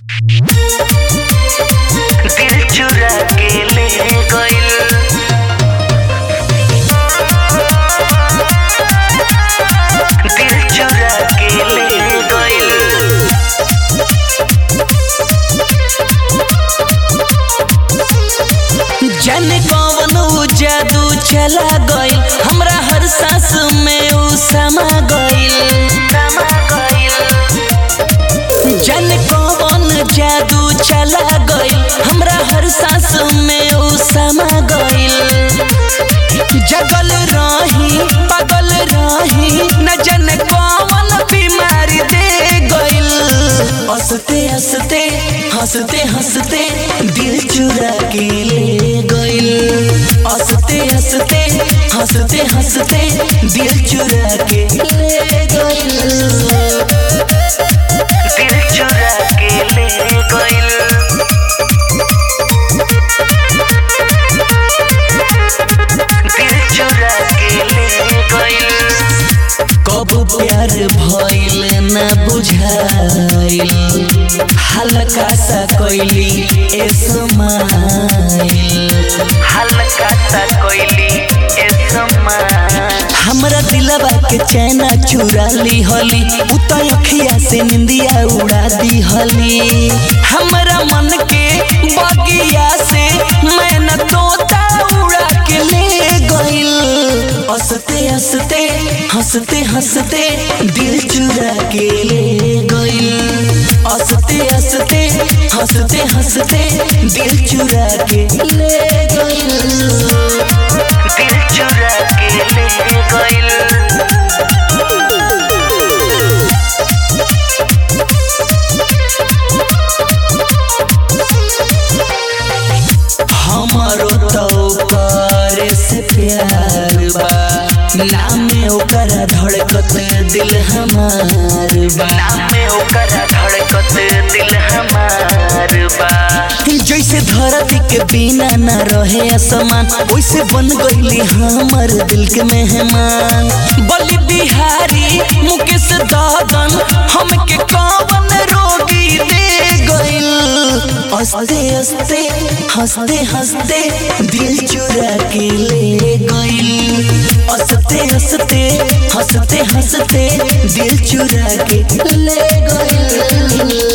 दिल चुरा के ले गइल दिल चुरा के ले गइल जाने कौन ऊ जादू चला गइल हमरा हर सांस में ऊ समा गइल समा गइल जाने कौन जादू चला गइल हमरा हर सांस में ऊ समा गइल जगल रही पागल रही न जाने कौन बीमारी दे गइल हंसते हंसते हंसते हंसते दिल चुरा के ले गइल हंसते हंसते हंसते हंसते दिल चुरा के ले गइल दिल चुरा के ले गइल दिल चुरा के ले गइल कब प्यार भइल न बुझाइल हल्का सा कोइली ए समाइल हल्का सा कोइली ए समा हमरा दिलवा के चैना चुरा ली हली उत अखिया से निंदिया उड़ा दी हली हमरा मन के बगिया से मैना तोता उड़ा के ले गइल हंसते हंसते हंसते हंसते दिल चुरा के ले गइल हंसते हंसते हंसते हंसते दिल चुरा के ले गइल दिल चुरा के ले गइल हमारो तो करे से प्यार बा नामे ओकर धड़कत दिल हमार बा नामे ओकर धड़कत दिल हमार बा जैसे धरती के बिना न रहे आसमान वैसे बन गईली हमर दिल के मेहमान बलि बिहारी मुकेश दादन हमके कौन रोगी दे गइल हंसते हंसते हंसते हंसते दिल चुरा के ले गइल हंसते हंसते हंसते हंसते दिल चुरा के ले गइल